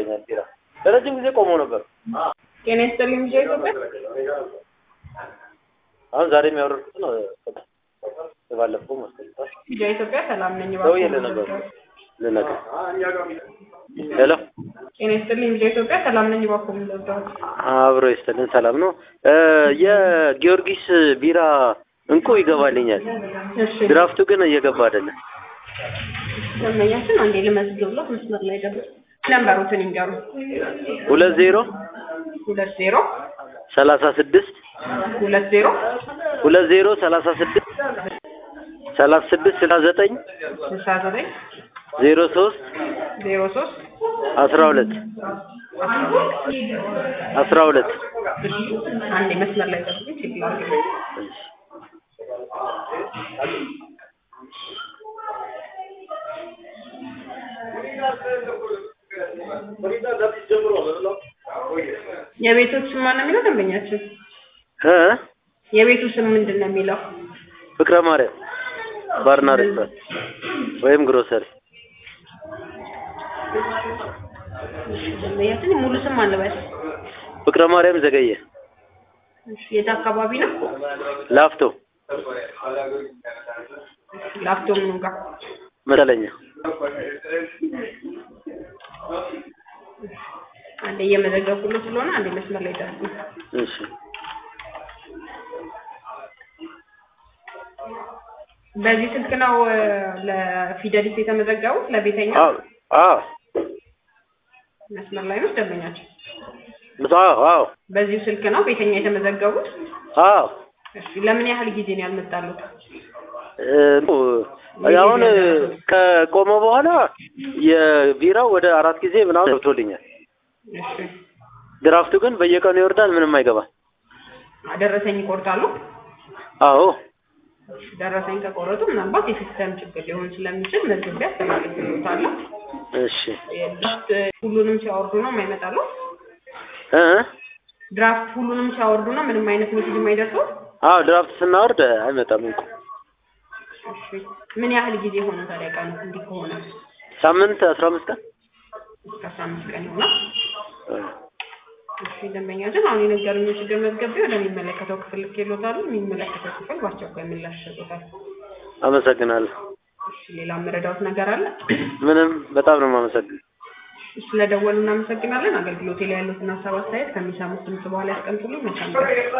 ይገባልኛል ቢራ ለረጅም ጊዜ ቆሞ ነበር። ጤና ይስጥልኝ ልጄ ኢትዮጵያ አሁን ዛሬ የሚያወርዱት ነው የባለፈው መስሎኛል። ልጄ ኢትዮጵያ ሰላም ነኝ። ደውዬ ልነግረው ልነግረው ሄሎ ጤና ይስጥልኝ ልጄ ኢትዮጵያ ሰላም ነኝ። እባክዎ ምን ልርዳዎት? አብሮ ይስጥልን ሰላም ነው። የጊዮርጊስ ቢራ እንቁ ይገባልኛል። እሺ ድራፍቱ ግን እየገባ አይደለም። ደንበኛችን አንዴ ልመዝግብሎት መስመር ላይ ደብር ነንበሩትን ይንገሩ። ሁለት ዜሮ ሁለት ዜሮ ሰላሳ ስድስት ሁለት ዜሮ ሁለት ዜሮ ሰላሳ ስድስት ሰላሳ ስድስት ስልሳ ዘጠኝ ስልሳ ዘጠኝ ዜሮ ሶስት ዜሮ ሶስት አስራ ሁለት አስራ ሁለት አንዴ መስመር ላይ ደብር ቼክ ላድርግ። የቤቶች ስም ማን ነው የሚለው ደንበኛችን? እ የቤቱ ስም ምንድን ነው የሚለው? ፍቅረ ማርያም ባርና ሬስቶራንት ወይም ግሮሰሪ ደንበኛችን ሙሉ ስም አለበት። ፍቅረ ማርያም ዘገየ የት አካባቢ ነው? ላፍቶ ላፍቶ ምኑ ጋር? መሰለኛ አንዴ እየመዘገብኩለት ስለሆነ አንዴ መስመር ላይ ጠብቁ። እሺ በዚህ ስልክ ነው እ፣ ለፊደሊስት የተመዘገቡት ለቤተኛ አዎ አዎ መስመር ላይ ነው ደንበኛችን። አዎ አዎ በዚሁ ስልክ ነው ቤተኛ የተመዘገቡት። አዎ እሺ ለምን ያህል ጊዜ ነው ያልመጣሉት? እ፣ አሁን ከቆመ በኋላ የቢራው ወደ አራት ጊዜ ምናምን ገብቶልኛል። እሺ ድራፍቱ ግን በየቀኑ ይወርዳል፣ ምንም አይገባም። ደረሰኝ ይቆርጣሉ? አዎ ደረሰኝ ከቆረጡ ምናልባት የሲስተም ችግር ሊሆን ስለሚችል መዝግቤ አስተላልፍልዎታለሁ። እሺ ድራፍት ሁሉንም ሲያወርዱ ነው የማይመጣሉ? እ ድራፍት ሁሉንም ሲያወርዱ ነው ምንም አይነት ሜሴጅ የማይደርሰው? አዎ ድራፍት ስናወርድ አይመጣም እንቁ እሺ ምን ያህል ጊዜ ሆነ ታዲያ ቀኑ እንዲህ ከሆነ? ሳምንት አስራ አምስት ቀን እስከ አስራ አምስት ቀን ይሆናል። እ፣ እሺ ደንበኛችን አሁን የነገሩኝ ችግር መዝገቤ ወደሚመለከተው ክፍል ልኬልዎታለሁ። የሚመለከተው ክፍል በአስቸኳይ ምላሽ ይሰጡታል። አመሰግናለሁ። እሺ ሌላ መረዳት ነገር አለ? ምንም በጣም ነው የማመሰግነው። ስለደወሉ እናመሰግናለን። አገልግሎቴ ላይ ያሉትን ሀሳብ አስተያየት ከሚሰሙት ድምጽ በኋላ ያስቀምጡልኝ። መልካም ቀን።